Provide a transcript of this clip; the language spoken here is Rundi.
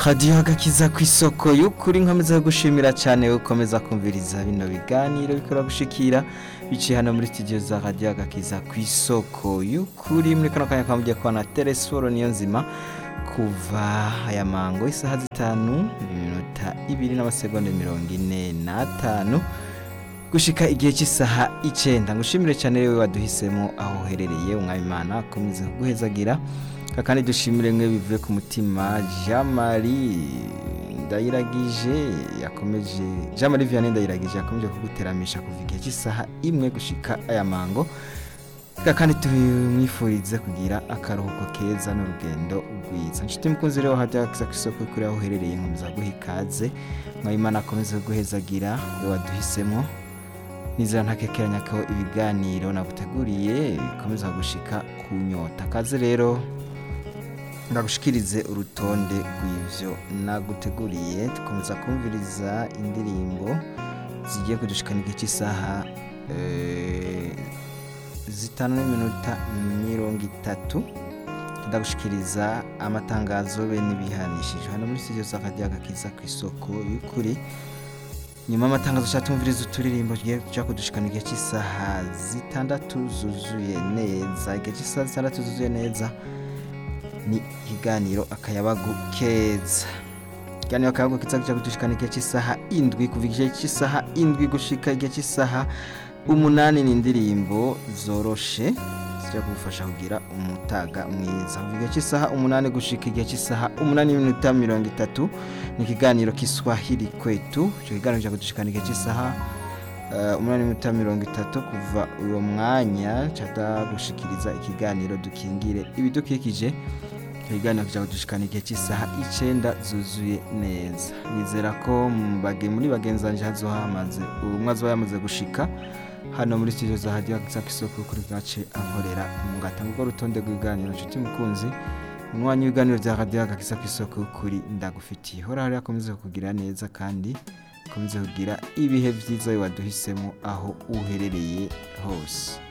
radiyo agakiza ku isoko y'ukuri nkomeza gushimira cyane ukomeza kumviriza bino biganiro bikora gushikira biciye hano muri studio za radiyo agakiza ku isoko y'ukuri muri kano kanya kamugiye kubona telesforo niyo nzima kuva aya mango isaha zitanu iminota ibiri n'amasegonda mirongo ine n'atanu gushika igihe cy'isaha icenda ngushimire cyane rero waduhisemo aho uherereye umwami imana akomeze kuguhezagira kandi dushimire mwe bivuye ku mutima jean marie ndayiragije yakomeje jean marie vianney ndayiragije yakomeje kuguteramisha kuva igihe cy'isaha imwe gushika aya mango kandi tumwifurize kugira akaruhuko keza n'urugendo rwiza nshuti mukunzi rero hajya ku isoko kuri aho uherereye nkomeza guha ikaze mwami imana akomeze kuguhezagira we waduhisemo nizera ntakekeranya ko ibiganiro naguteguriye bikomeza gushika ku nyota kaze rero ndagushikirize urutonde rw'ivyo naguteguriye tukomeza kumviriza indirimbo zigiye kudushikana igihe cy'isaha eh, zitanu n'iminota mirongo itatu ndagushikiriza amatangazo be n'ibihanishije hano muri studio za radiyo agakiza ku isoko y'ukuri nyuma y'amatangazo ushaka tumviriza uturirimbo tugiye kuja kudushikana igihe cy'isaha zitandatu zuzuye neza igihe cy'isaha zitandatu zuzuye neza ni ikiganiro akayabagu keza ikiganiro akayabagu keza kuja kudushikana igihe cy'isaha indwi kuva igihe cy'isaha indwi gushika igihe cy'isaha umunani ni indirimbo zoroshe zijya kugufasha kugira umutaga mwiza kuva igihe cy'isaha umunani gushika igihe cy'isaha umunani n'iminota mirongo itatu ni ikiganiro kiswahili kwetu icyo kiganiro kijya kudushikana igihe cy'isaha eh, umunani n'iminota mirongo itatu kuva uwo mwanya cada gushikiriza ikiganiro dukingire ibidukikije icyo kiganiro kijya kudushikana igihe cy'isaha icenda zuzuye neza nizera ko mu bage- muri bagenzi banje hazoba hamaze umwe azoba yamaze gushika hano muri studio za hadiyo ku isoko kuri gace ankorera umugata ngo rutonde rw'ibiganiro nshuti mukunzi umwanya w'ibiganiro bya radiyo agakiza ku isoko kuri ndagufitiye hora hariya akomeze kugira neza kandi akomeze kugira ibihe byiza waduhisemo aho uherereye hose